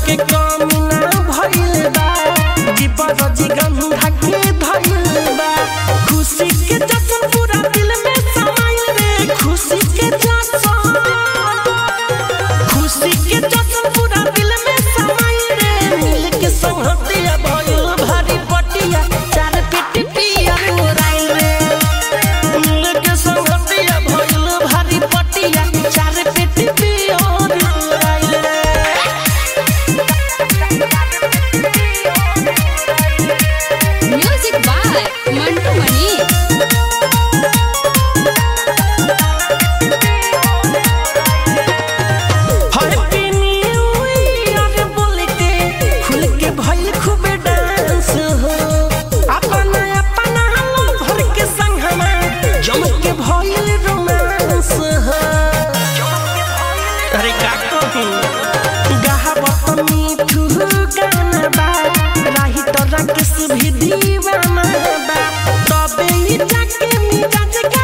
के कमी ना भइल बा जीवन जिगंधा के धइल बा खुशी के जश्न पूरा दिल में समाइल रे खुशी के जश्न खुशी के जश्न पूरा दिल में समाइल रे मिल के संहतिया भइल भारी पटिया चार पेटी पिया मुराइल रे मिल के संहतिया भइल भारी पटिया चार पेटी पिया मुराइल रे music by Mantu Mani happy new year बोल के खुल के भइल खूब डांस हो अपना अपना भर के संग हमा जम के भइल रोमांस हो अरे का कहूं गाहबत मीठू गाना बा राही तो राकेश भी दीवाना बा तबे ई जाके मिजाज